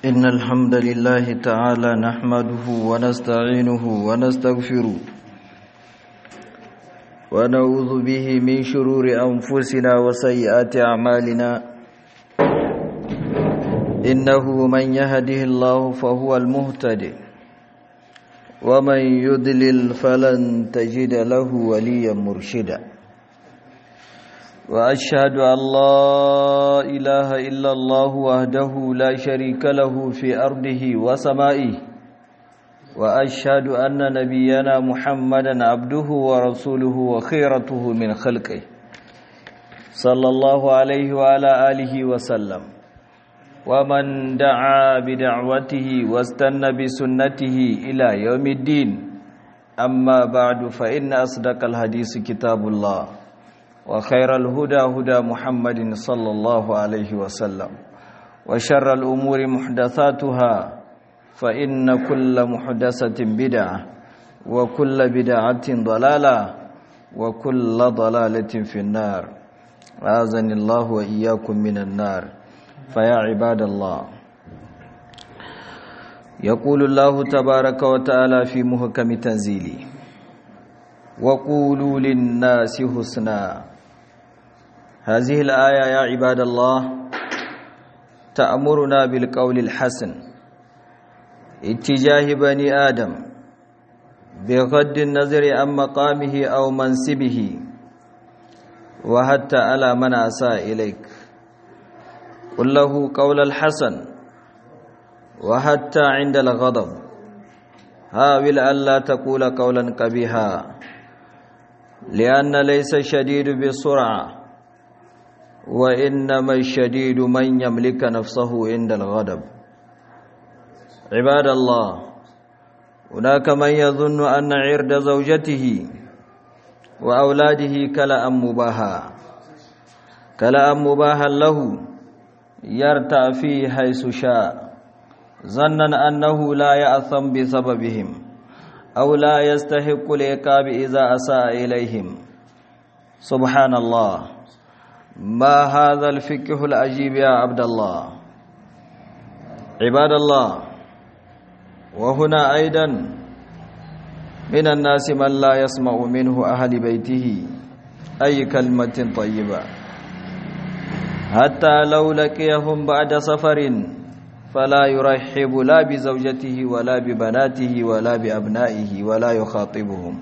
إن الحمد لله تعالى نحمده ونستعينه ونستغفره ونعوذ به من شرور أنفسنا وسيئات أعمالنا إنه من يهده الله فهو المهتد ومن يضلل فلن تجد له وليا مرشدا وأشهد أن لا إله إلا الله وحده لا شريك له في أرضه وسمائه وأشهد أن نبينا محمدا عبده ورسوله وخيرته من خلقه صلى الله عليه وعلى آله وسلم ومن دعا بدعوته واستنى بسنته إلى يوم الدين أما بعد فإن أصدق الحديث كتاب الله وخير الهدى هدى محمد صلى الله عليه وسلم وشر الأمور محدثاتها فإن كل محدثة بدعة وكل بدعة ضلالة وكل ضلالة في النار أعزني الله وإياكم من النار فيا عباد الله يقول الله تبارك وتعالى في محكم تنزيله وقولوا للناس حسنا هذه الآية يا عباد الله تأمرنا بالقول الحسن اتجاه بني آدم بغض النظر عن مقامه أو منصبه وحتى على من أساء إليك قل له قول الحسن وحتى عند الغضب حاول ألا تقول قولا قبيحا لأن ليس الشديد بالسرعة وإنما الشديد من يملك نفسه عند الغضب عباد الله هناك من يظن أن عرض زوجته وأولاده كلأ مباها كلأ مباها له يرتع فيه حيث شاء ظنا أنه لا يأثم بسببهم أو لا يستحق العقاب إذا أساء إليهم سبحان الله ما هذا الفقه العجيب يا عبد الله عباد الله وهنا أيضا من الناس من لا يسمع منه أهل بيته أي كلمة طيبة حتى لو لقيهم بعد سفر فلا يرحب لا بزوجته ولا ببناته ولا بأبنائه ولا يخاطبهم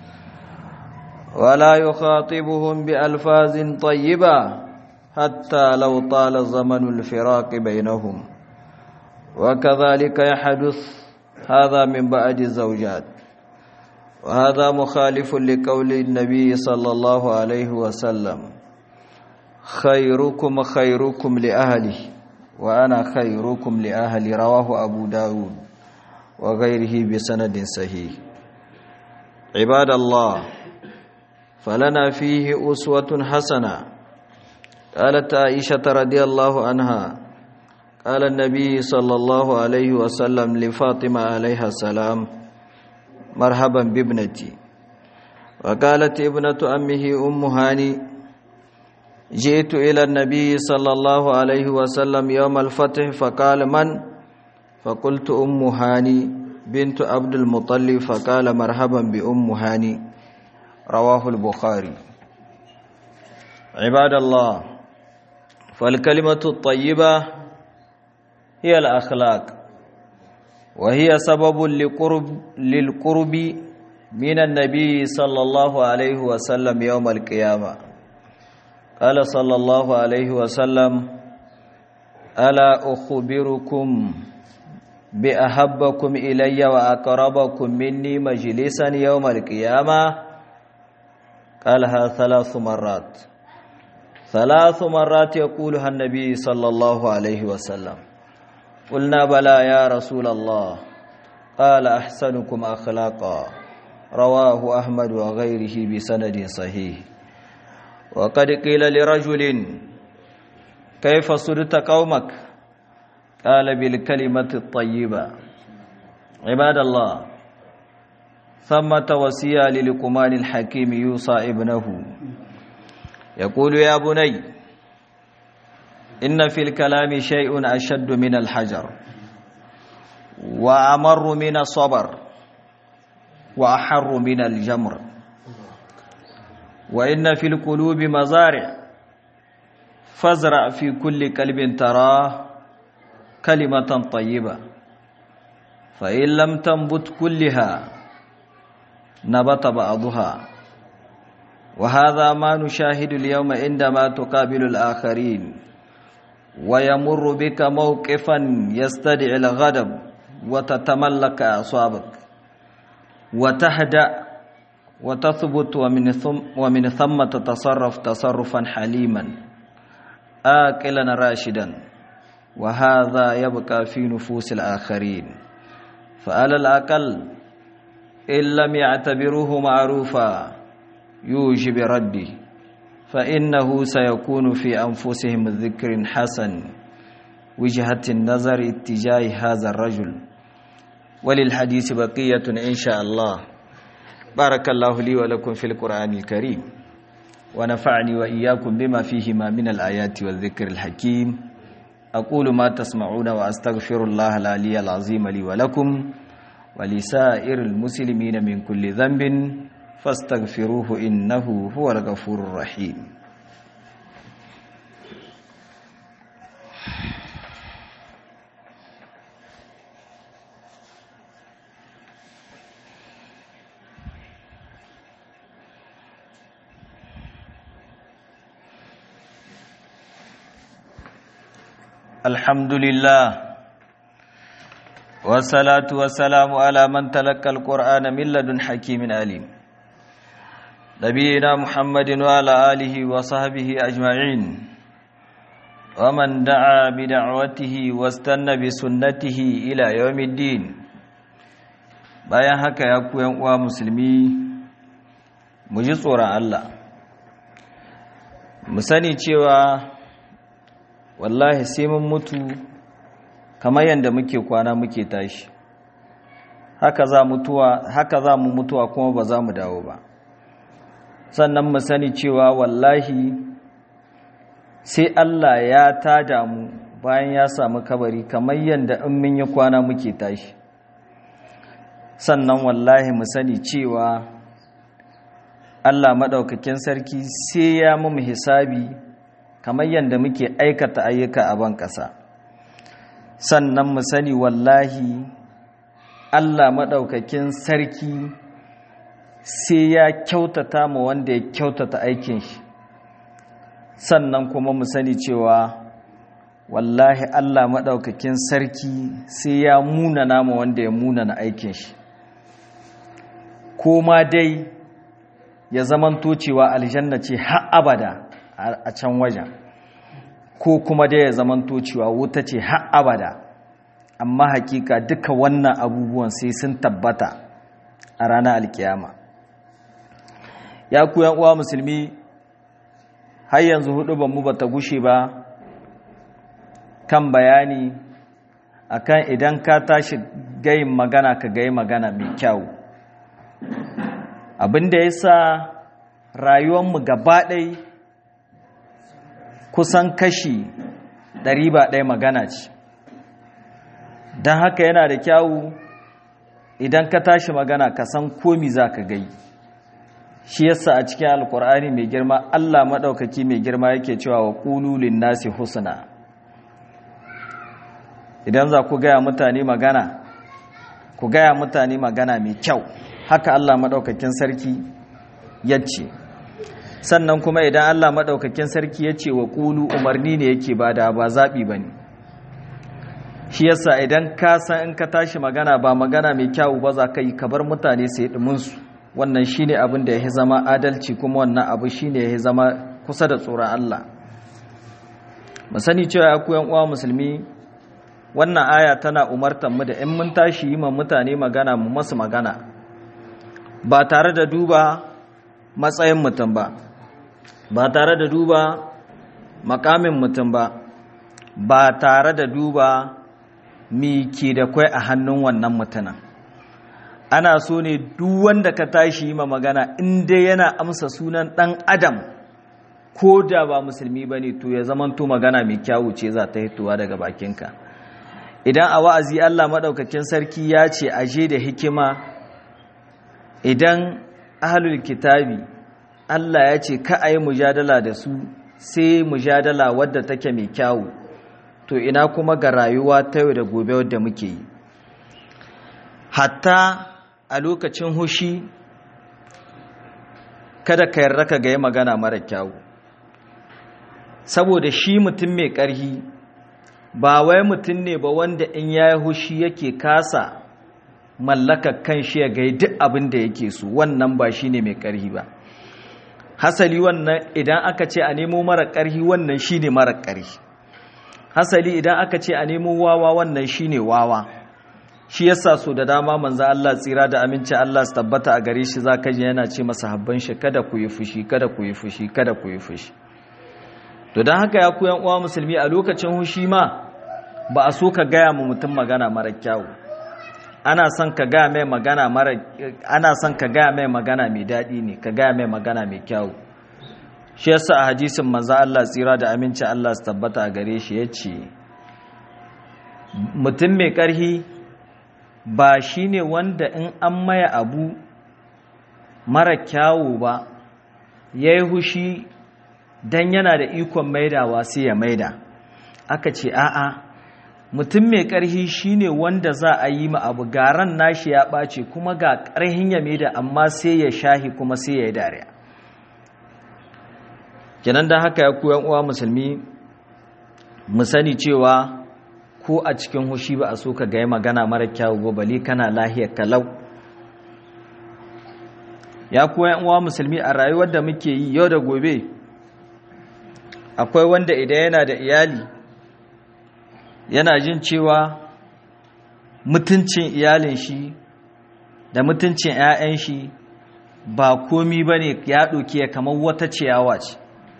ولا يخاطبهم بألفاظ طيبة حتى لو طال زمن الفراق بينهم وكذلك يحدث هذا من بعد الزوجات وهذا مخالف لقول النبي صلى الله عليه وسلم خيركم خيركم لأهله وأنا خيركم لأهل رواه أبو داود وغيره بسند صحيح عباد الله فلنا فيه أسوة حسنة قالت عائشة رضي الله عنها قال النبي صلى الله عليه وسلم لفاطمة عليها السلام مرحبا بابنتي وقالت ابنة أمه أم هاني جئت إلى النبي صلى الله عليه وسلم يوم الفتح فقال من فقلت أم هاني بنت عبد المطلب فقال مرحبا بأم هاني رواه البخاري عباد الله فالكلمة الطيبة هي الأخلاق وهي سبب لقرب للقرب من النبي صلى الله عليه وسلم يوم القيامة قال صلى الله عليه وسلم ألا أخبركم بأحبكم إلي وأقربكم مني مجلسا يوم القيامة قالها ثلاث مرات ثلاث مرات يقولها النبي صلى الله عليه وسلم قلنا بلى يا رسول الله قال أحسنكم أخلاقا رواه أحمد وغيره بسند صحيح وقد قيل لرجل كيف صدت قومك قال بالكلمة الطيبة عباد الله ثمة وصية للقمان الحكيم يوصى ابنه يقول يا بني إن في الكلام شيء أشد من الحجر وأمر من الصبر وأحر من الجمر وإن في القلوب مزارع فازرع في كل قلب تراه كلمة طيبة فإن لم تنبت كلها نبت بعضها وهذا ما نشاهد اليوم عندما تقابل الآخرين ويمر بك موقفا يستدعي الغضب وتتملك أعصابك وتهدأ وتثبت ومن ثم, ومن ثم تتصرف تصرفا حليما آكلا راشدا وهذا يبقى في نفوس الآخرين فعلى الأقل إن لم يعتبروه معروفا يوجب رده فإنه سيكون في أنفسهم ذكر حسن وجهة النظر اتجاه هذا الرجل وللحديث بقية إن شاء الله بارك الله لي ولكم في القرآن الكريم ونفعني وإياكم بما فيهما من الآيات والذكر الحكيم أقول ما تسمعون وأستغفر الله العلي العظيم لي ولكم ولسائر المسلمين من كل ذنب فاستغفروه إنه هو الغفور الرحيم الحمد لله والصلاة والسلام على من تلقى القرآن من لدن حكيم عليم نبينا محمد وعلى آله وصحبه أجمعين ومن دعا بدعوته واستنى بسنته إلى يوم الدين bayan haka ya ku uwa musulmi mu ji tsoron Allah mu sani cewa wallahi sai mun mutu kamar yadda muke kwana muke tashi haka za mutuwa haka za mu mutuwa kuma ba za mu dawo ba sannan mu sani cewa wallahi sai Allah ya tada mu bayan ya samu kabari kamar yadda in mun yi kwana muke tashi sannan wallahi mu sani cewa Allah maɗaukakin sarki sai ya mu hisabi kamar yadda muke aikata ayyuka a ban ƙasa sannan mu sani wallahi Allah maɗaukakin sarki sai ya kyautata mu wanda ya kyautata aikin shi sannan kuma mu sani cewa wallahi Allah maɗaukakin sarki sai ya munana mu wanda ya munana aikin shi ko ma dai ya zamanto cewa aljanna ce har abada a can wajen ko kuma dai ya zamanto cewa wuta ce har abada amma hakika duka wannan abubuwan sai sun tabbata a ranar alkiyama ya ku uwa musulmi har yanzu hudu mu ba ta gushe ba kan bayani akan idan ka tashi gayin magana ka gayi magana mai kyau abinda ya sa rayuwanmu gaba ɗai kusan kashi ɗari ba ɗaya magana ce don haka yana da kyawu idan ka tashi magana ka san komi za ka gai shi yasa a cikin alkur'ani mai girma allah maɗaukaki mai girma yake cewa wa ƙululin nasi husna idan za ku gaya mutane magana ku gaya mutane magana mai kyau haka allah maɗaukakin sarki ya ce sannan kuma idan allah maɗaukakin sarki ya ce wa ƙulu umarni ne yake ba da ba zaɓi ba ne shi yasa idan ka san in ka tashi magana ba magana mai kyau ba za ka yi ka bar mutane sai ɗuminsu wannan shi ne abin da ya zama adalci kuma wannan abu shi ne ya zama kusa da tsoron allah mu sani cewa ya kuyan uwa musulmi wannan aya tana umartar mu da in mun tashi yi ma mutane magana mu masu magana ba tare da duba matsayin mutum ba ba tare da duba makamin mutum ba ba tare da duba mi ke da kwai a hannun wannan mutumin ana so ne duk wanda ka tashi yi ma magana inda yana amsa sunan ɗan adam ko da ba musulmi ba ne to ya zamanto magana mai kyawu ce za ta hitowa daga bakinka idan a wa'azi Allah maɗaukakin sarki ya ce aje da hikima idan ahalul kitabi Allah ya ce ka a yi mujadala da su sai mujadala wadda take mai kyawu to ina kuma ga rayuwa ta yau da gobe wadda muke yi hatta a lokacin hushi kada ka yarda ka ga magana mara kyawu saboda shi mutum mai ƙarhi ba wai mutum ne ba wanda in ya yi hushi yake kasa mallakar kan shi ya gai duk abin da yake so wannan ba shi ne mai ƙarhi ba hasali wannan idan aka ce a nemo mara ƙarhi wannan shi ne mara ƙarhi hasali idan aka ce a nemo wawa wannan shi ne wawa shi yasa so da dama manzo Allah tsira da aminci Allah su tabbata a gare shi zaka ji yana ce masa habban shi kada ku yi fushi kada ku yi fushi kada ku yi fushi to don haka ya ku yan uwa musulmi a lokacin hushi ma ba a so ka gaya mu mutum magana mara kyawu ana son ka gaya mai magana mara ana son ka gaya mai magana mai daɗi ne ka gaya mai magana mai kyawu shi yasa a hadisin manzo Allah tsira da aminci Allah su tabbata a gare shi yace mutum mai ƙarhi ba shine wanda in an maya abu mara kyawu ba yayi hushi dan yana da ikon maidawa sai ya maida aka ce a'a mutum mai ƙarhi shine wanda za a yi ma abu garan nashi ya ɓace kuma ga ƙarhin ya maida amma sai ya shahi kuma sai ya yi dariya kenan da haka ya koyan uwa musulmi mu sani cewa ko a cikin hushi ba a so ka gaya magana mara kyawu ba bale kana lahiyar kalau ya koyan uwa musulmi a rayuwar da muke yi yau da gobe akwai wanda idan yana da iyali yana jin cewa mutuncin iyalin shi da mutuncin 'ya'yan shi ba komi ba ne ya ɗauki ya kamar wata ciyawa ce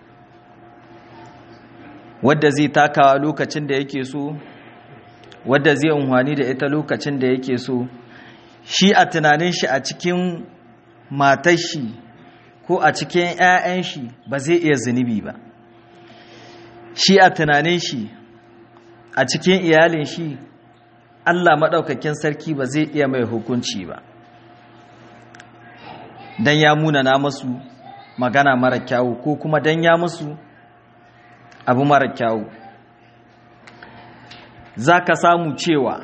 wadda zai takawa lokacin da yake so wadda zai unhwani da ita lokacin da yake so shi a tunanin shi a cikin matar shi ko a cikin 'ya'yan shi ba zai iya zunubi ba shi a tunanin shi a cikin iyalin shi Allah maɗaukakin sarki ba zai iya mai hukunci ba don ya munana masu magana mara kyawu ko kuma don ya musu abu mara kyawu za ka samu cewa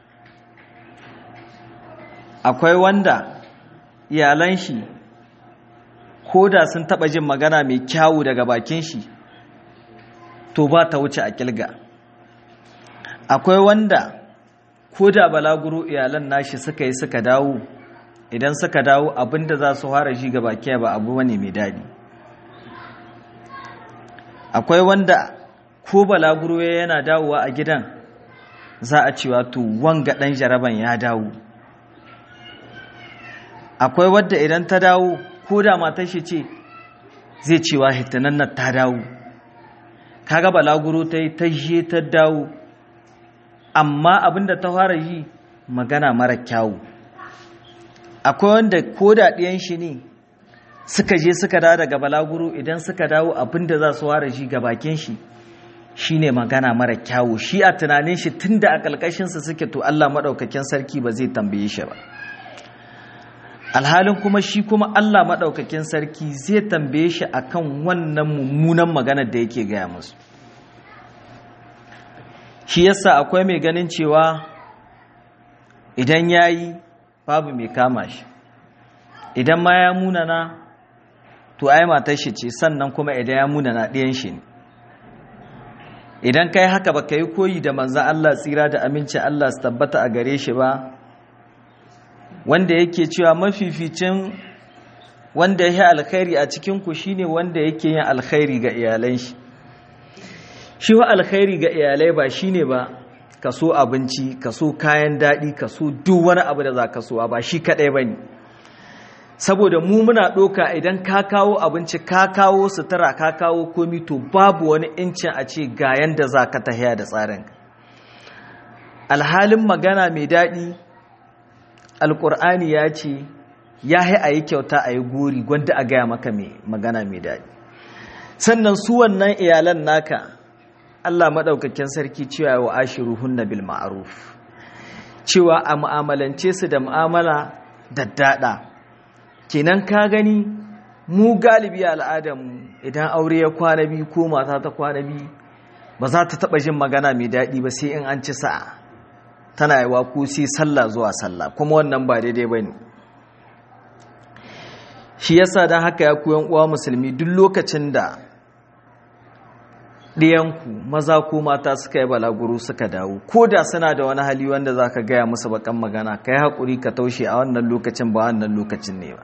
akwai wanda iyalan shi ko da sun taɓa jin magana mai kyawu daga bakin shi to ba ta wuce a kilga akwai wanda ko da balaguro iyalan nashi suka yi suka dawo idan suka dawo abinda za su fara shi ga baki ba abu wani mai daɗi akwai wanda ko balaguro yana dawowa a gidan za a cewa to wanga ɗan jaraban ya dawo akwai wadda idan ta dawo ko da matar shi ce zai cewa hitanan nan ta dawo kaga balaguro ta yi ta je ta dawo amma abinda ta fara yi magana mara kyawu akwai wanda ko da ɗiyan shi ne suka je suka dawo daga balaguro idan suka dawo abinda za su fara shi ga bakin shi shine magana mara kyawu shi a tunanin shi tunda a ƙalƙashinsa suke to Allah maɗaukakin sarki ba zai tambaye shi ba alhalin kuma shi kuma Allah maɗaukakin sarki zai tambaye shi akan wannan mummunan maganar da yake gaya musu shi yasa akwai mai ganin cewa idan ya yi babu mai kama shi idan ma ya munana to ai matar shi ce sannan kuma idan ya munana ɗayan shi ne idan kai haka ba ka yi koyi da manzan Allah tsira da aminci Allah su tabbata a gare shi ba wanda yake cewa mafificin wanda ya yi alkhairi a cikinku shine wanda yake yin alkhairi ga iyalan shi shi wa alkhairi ga iyalai ba shine ba ka so abinci ka so kayan daɗi ka so duk wani abu da za ka so ba shi kaɗai ba ne saboda mu muna ɗoka idan ka kawo abinci ka kawo sutura ka kawo komi to babu wani incin a ce ga yanda za ka tahiya da tsarin alhalin magana mai daɗi alƙur'ani ya ce ya yi a yi kyauta a yi gori gwanda a gaya maka mai magana mai daɗi sannan su wannan iyalan naka Allah maɗaukakin sarki cewa wa ashiruhunna bil ma'ruf cewa a mu'amalance su da mu'amala daddada kenan ka gani mu galibi al'adarmu idan aure ya kwana biyu ko mata ta kwana biyu ba za ta taɓa jin magana mai daɗi ba sai in an ci sa'a tana yi ko sai sallah zuwa sallah kuma wannan ba daidai ba ne shi yasa don haka ya koyan uwa musulmi duk lokacin da ɗiyanku maza ko mata suka yi balaguro suka dawo ko da suna da wani hali wanda za ka gaya musu bakan magana ka yi haƙuri ka taushe a wannan lokacin ba wannan lokacin ne ba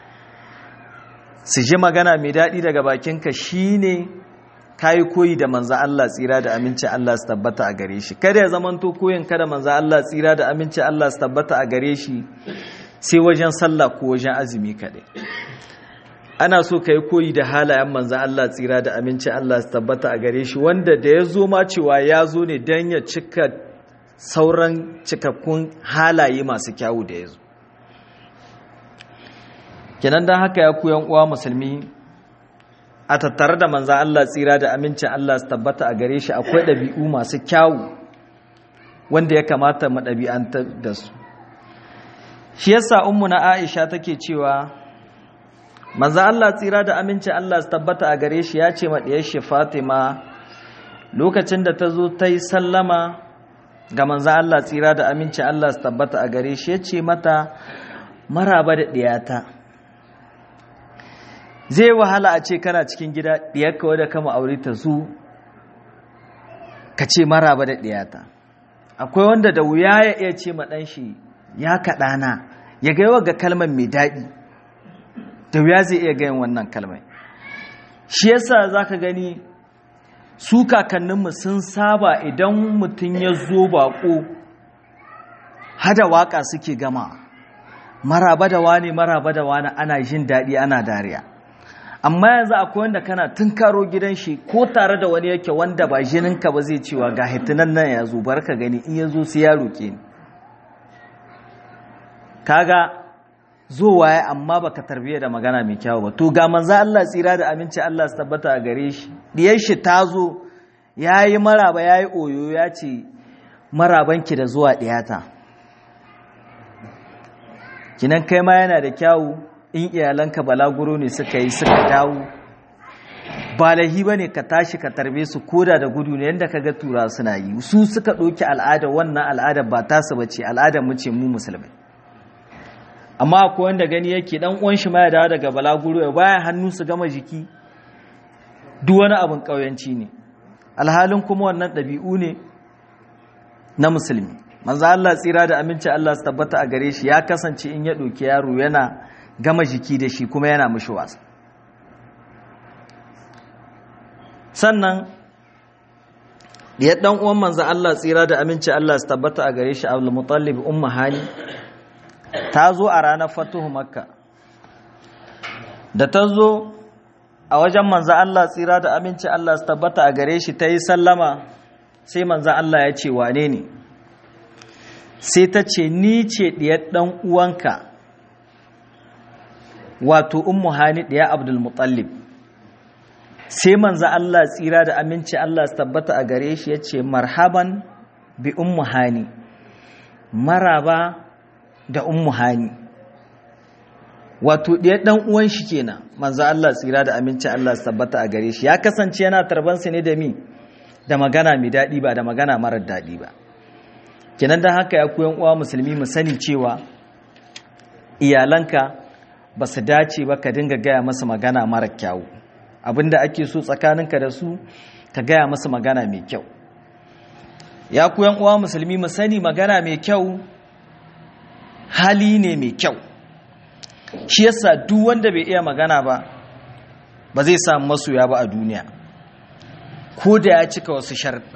su ji magana mai daɗi daga bakinka shi ne ka yi koyi da manza Allah tsira da aminci Allah su tabbata a gare shi kada ya zamanto koyin kada manza Allah tsira da aminci Allah su tabbata a gare shi sai wajen sallah ko wajen azumi kaɗai ana so ka yi koyi da halayen manzan Allah tsira da aminci Allah su tabbata a gare shi wanda da ya zo ma cewa ya zo ne don ya cika sauran cikakkun halaye masu kyawu da ya zo kenan don haka ya koyan uwa musulmi a tattare da manzan Allah tsira da amincin Allah su tabbata a gare shi akwai ɗabi'u masu kyawu wanda ya kamata mu ɗabi'antar da su shi yasa ummu na Aisha take cewa manzo Allah tsira da aminci Allah su tabbata a gare shi ya ce ma diyar shi Fatima lokacin da ta zo ta yi sallama ga manzo Allah tsira da aminci Allah su tabbata a gare shi ya ce mata maraba da diyata zai wahala a ce kana cikin gida diyarka wadda kama aure ta zu ka ce maraba da diyata akwai wanda da wuya ya iya ce ma ɗan shi ya kaɗana ya ga yawa ga kalmar mai daɗi da wuya zai iya gayin wannan kalmai shi yasa za ka gani su kakanninmu sun saba idan mutum ya zo baƙo hada waƙa suke gama maraba da wani maraba da wani ana jin daɗi ana dariya amma yanzu akwai wanda kana tun karo gidan shi ko tare da wani yake wanda ba jininka ba zai cewa ga hitunan nan ya zo bar ka gani in ya zo sai ya roƙe ni kaga zowa ya amma baka tarbiyya da magana mai kyau ba to ga manzo Allah tsira da aminci Allah su tabbata a gare shi diyar shi ta zo yayi maraba yayi oyo ya ce marabanki da zuwa diyata kinan kai ma yana da kyawu in iyalanka balaguro ne suka yi suka dawo ba lahi ba ne ka tashi ka tarbe su koda da gudu ne yadda ka ga tura suna yi su suka ɗauki al'ada wannan al'ada ba tasu ba ce al'ada mu ce mu musulmai amma akwai wanda gani yake dan uwan shi ma ya dawo daga balaguro ya baya hannu su gama jiki duk wani abin ƙauyanci ne alhalin kuma wannan ɗabi'u ne na musulmi manzo Allah tsira da aminci Allah su tabbata a gare shi ya kasance in ya ɗauki yaro yana gama jiki da shi kuma yana mishi wasa sannan ya dan uwan manzo Allah tsira da aminci Allah su tabbata a gare shi Abdul Muttalib ummu Hani ta zo a ranar fatuhu Makka da ta zo a wajen manzo Allah tsira da aminci Allah su tabbata a gare shi ta yi sallama sai manzo Allah ya ce wane ne sai ta ce ni ce diyar dan uwanka wato ummu hani ɗaya abdul mutallib sai manzo Allah tsira da aminci Allah su tabbata a gare shi ya ce marhaban bi ummu hani maraba da ummu hani wato ɗaya ɗan uwan shi kenan manzo Allah tsira da aminci Allah su tabbata a gare shi ya kasance yana tarbansa ne da mi da magana mai daɗi ba da magana marar daɗi ba kenan don haka ya koyan uwa musulmi mu sani cewa iyalanka ba su dace ba ka dinga gaya masa magana mara kyawu abinda ake so tsakaninka da su ka gaya masa magana mai kyau ya kuyan uwa musulmi mu sani magana mai kyau hali ne mai kyau shi yasa duk wanda bai iya magana ba ba zai samu masoya ba a duniya ko da ya cika wasu sharɗa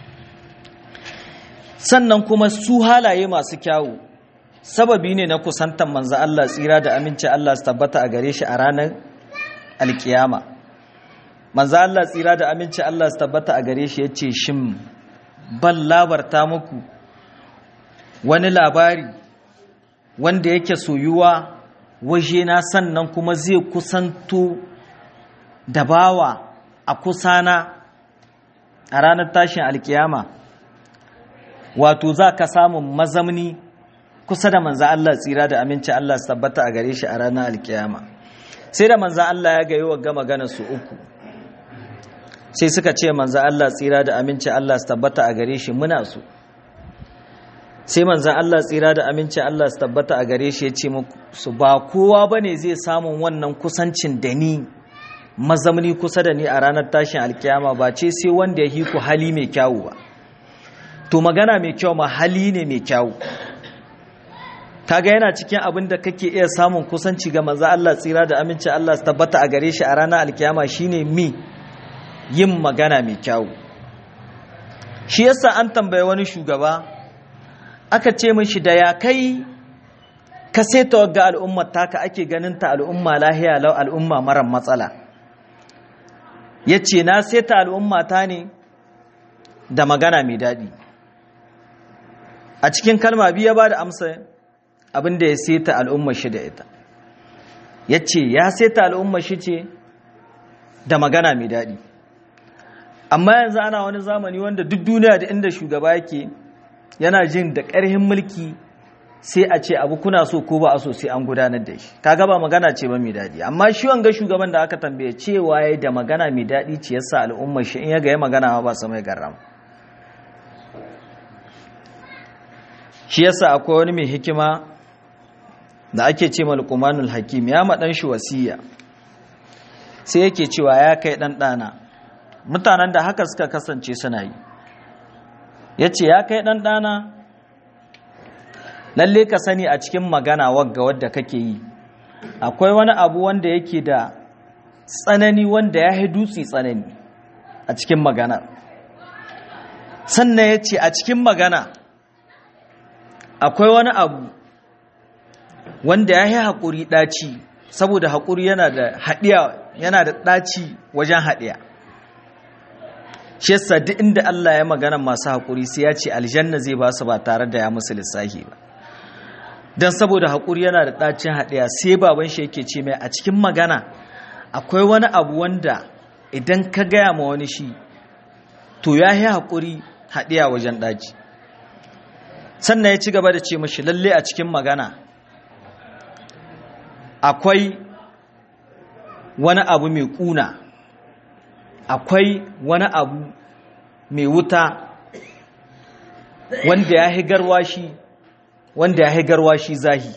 sannan kuma su halaye masu kyawu sababi ne na kusantar manzo Allah tsira da aminci Allah su tabbata a gare shi a ranar alkiyama manzo Allah tsira da aminci Allah su tabbata a gare shi yace shin ban labarta muku wani labari wanda yake soyuwa waje na sannan kuma zai kusanto da bawa a kusana a ranar tashin alkiyama wato za ka samun mazamni kusa da manza Allah tsira da aminci Allah su tabbata a gare shi a ranar alkiyama sai da manza Allah ya gayi wa gama gana su uku sai suka ce manza Allah tsira da aminci Allah su tabbata a gare shi muna su sai manzan Allah tsira da aminci Allah su tabbata a gare shi ya ce su ba kowa ba ne zai samun wannan kusancin da ni mazamni kusa da ni a ranar tashin alkiyama ba ce sai wanda ya hiku hali mai kyawu ba to magana mai kyau ma hali ne mai kyawu kaga yana cikin abin da kake iya samun kusanci ga manzan Allah tsira da aminci Allah su tabbata a gare shi a ranar alkiyama shine mi yin magana mai kyawu shi yasa an tambaye wani shugaba aka ce mishi da ya kai ka seta ga al'ummar taka ake ganin ta al'umma lahiya lau al'umma mara matsala ya ce na seta al'umma ta ne da magana mai daɗi a cikin kalma biya ba da amsa abinda ya seta al'ummar shi da ita ya ce ya seta al'ummar shi ce da magana mai daɗi amma yanzu ana wani zamani wanda duk duniya da inda shugaba yake yana jin da ƙarhin mulki sai a ce abu kuna so ko ba a so sai an gudanar da shi kaga ba magana ce ba mai daɗi amma shi wanga shugaban da aka tambaye cewa ya da magana mai daɗi ce yasa al'ummar shi in ya ga ya magana ba su mai garram shi yasa akwai wani mai hikima da ake ce malqumanul hakim ya maɗan shi wasiya sai yake cewa ya kai ɗan ɗana mutanen da haka suka kasance suna yi ya ce ya kai ɗanɗana lalle ka sani a cikin magana wagga wadda kake yi akwai wani abu wanda yake da tsanani wanda ya dutse tsanani a cikin magana sannan ya ce a cikin magana akwai wani abu wanda ya yi haƙuri ɗaci saboda haƙuri yana da haɗiya yana da ɗaci wajen haɗiya shi yasa duk inda Allah ya magana masu haƙuri sai ya ce aljanna zai ba su ba tare da ya musu lissafi ba don saboda haƙuri yana da ɗacin haɗiya sai baban shi yake ce mai a cikin magana akwai wani abu wanda idan ka gaya ma wani shi to ya yi haƙuri haɗiya wajen ɗaci sannan ya ci gaba da ce mashi lalle a cikin magana akwai wani abu mai ƙuna akwai wani abu mai wuta wanda ya higarwa shi wanda ya higarwa shi zahi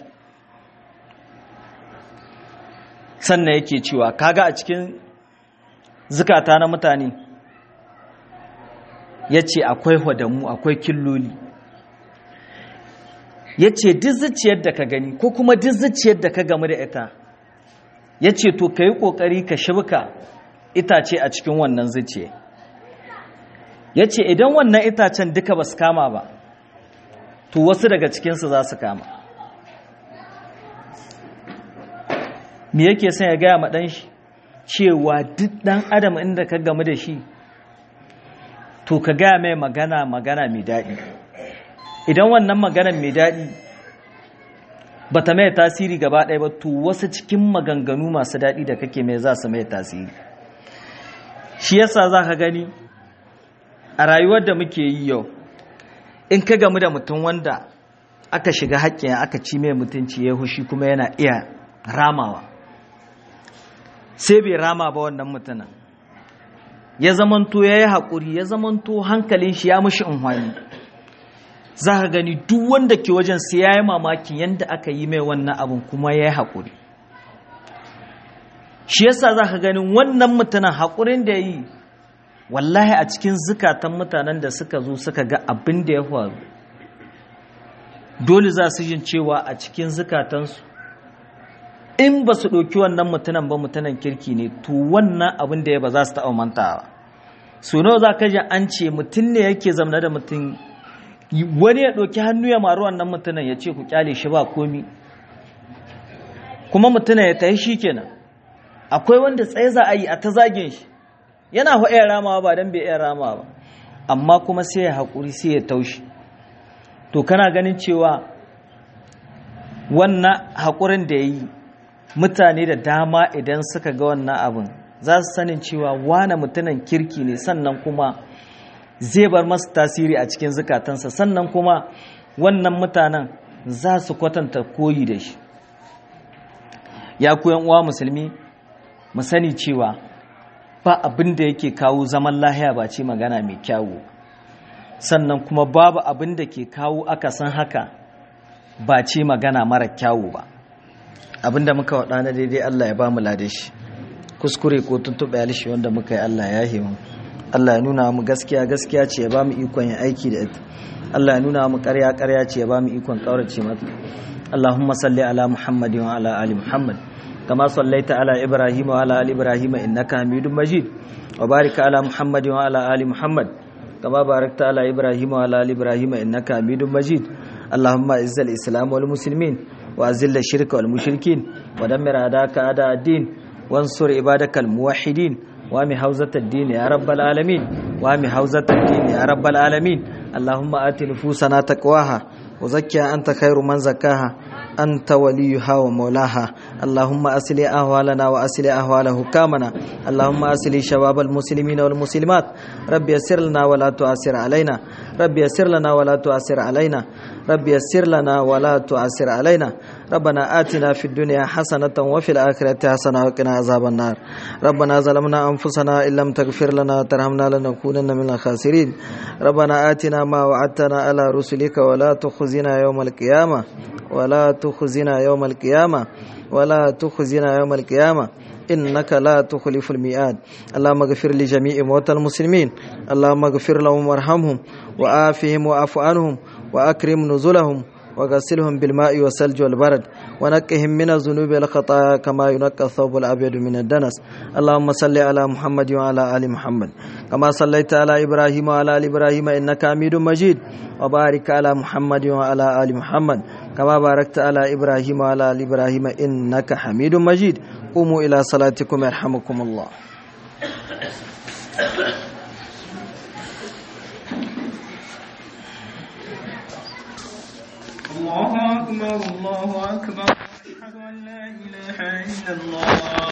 sannan yake cewa kaga a cikin zukata na mutane ya ce akwai hwadamu akwai killoli ya ce duk zuciyar da ka gani ko kuma duk zuciyar da ka gamu da ita ya ce to ka yi ƙoƙari ka shibka itace a cikin wannan zuciya ya ce idan wannan itacen duka ba su kama ba to wasu daga cikinsu za su kama me yake son ya gaya maɗan shi cewa duk ɗan adam inda ka gamu da shi to ka gaya mai magana magana mai daɗi idan wannan magana mai daɗi ba ta mai tasiri gaba ɗaya ba to wasu cikin maganganu masu daɗi da kake mai za su mai tasiri shi yasa za ka gani a rayuwar da muke yi yau in ka gamu da mutum wanda aka shiga haƙƙin aka ci mai mutunci ya hushi kuma yana iya ramawa sai bai rama ba wannan mutumin ya zamanto ya yi haƙuri ya zamanto hankalin shi ya mushi unhwani za ka gani duk wanda ke wajen sai ya yi mamakin yadda aka yi mai wannan abin kuma ya yi haƙuri shi yasa za ka ganin wannan mutumin haƙurin da ya yi wallahi a cikin zukatan mutanen da suka zo suka ga abin da ya faru dole za su jin cewa a cikin zukatansu in ba su ɗauki wannan mutunan ba mutunan kirki ne to wannan abin da ya ba za su taɓa mantawa so nawa za ka ji an ce mutum ne yake zamana da mutum wani ya ɗauki hannu ya maru wannan mutunan ya ce ku kyale shi ba komi kuma mutunan ya tayi shi kenan akwai wanda tsaye za a yi a ta zagin shi yana fa iya ramawa ba don bai iya ramawa ba amma kuma sai ya haƙuri sai ya taushi to kana ganin cewa wannan haƙurin da ya yi mutane da dama idan suka ga wannan abin za su sanin cewa wane mutumin kirki ne sannan kuma zai bar masu tasiri a cikin zukatansa sannan kuma wannan mutanen za su kwatanta koyi da shi ya ku uwa musulmi mu sani cewa ba abin da yake kawo zaman lahiya ba ce magana mai kyawu sannan kuma babu abin da ke kawo akasin haka ba ce magana mara kyawu ba abin da muka waɗa na daidai Allah ya ba mu lade shi kuskure ko tuntuɓe alishi wanda muka yi Allah ya himu Allah ya nuna mu gaskiya gaskiya ce ya ba mu ikon yin aiki da ita Allah ya nuna mu ƙarya ƙarya ce ya ba mu ikon ƙaurace mata Allahumma salli ala Muhammadin wa ala ali Muhammad kama sallaita ala Ibrahim wa ala ali Ibrahim innaka Hamidum Majid wa barik ala Muhammadin wa ala ali Muhammad kama barakta ala Ibrahim wa ala ali Ibrahim innaka Hamidum Majid Allahumma izzil Islam wal muslimin wa azil shirka wal mushrikin wa dammir adaka ada ad-din wansur ibadakal muwahhidin وامي حوزة الدين يا رب العالمين وامي حوزة الدين يا رب العالمين اللهم آت نفوسنا تقواها وزكها أنت خير من زكاها أنت وليها ومولاها اللهم أسلي أهوالنا وأسلي أهوال حكامنا اللهم أسلي شباب المسلمين والمسلمات رب يسر لنا ولا تؤثر علينا رب يسر لنا ولا تؤثر علينا رب يسر لنا ولا تؤثر علينا ربنا آتنا في الدنيا حسنة وفي الآخرة حسنة وقنا عذاب النار ربنا ظلمنا أنفسنا إن لم تغفر لنا وترحمنا لنكونن من الخاسرين ربنا آتنا ما وعدتنا على رسلك ولا تخزنا يوم القيامة ولا تخزنا يوم القيامة ولا تخزنا يوم القيامة إنك لا تخلف الميعاد اللهم اغفر لجميع موتى المسلمين اللهم اغفر لهم وارحمهم وآفهم وعف عنهم وأكرم نزلهم وغسلهم بالماء والثلج والبرد ونقهم من الذنوب والخطايا كما ينقى الثوب الابيض من الدنس اللهم صل على محمد وعلى ال محمد كما صليت على ابراهيم وعلى ال ابراهيم انك حميد مجيد وبارك على محمد وعلى ال محمد كما باركت على ابراهيم وعلى ال ابراهيم انك حميد مجيد قوموا الى صلاتكم يرحمكم الله الله أكبر الله أكبر أشهد أن لا إله إلا الله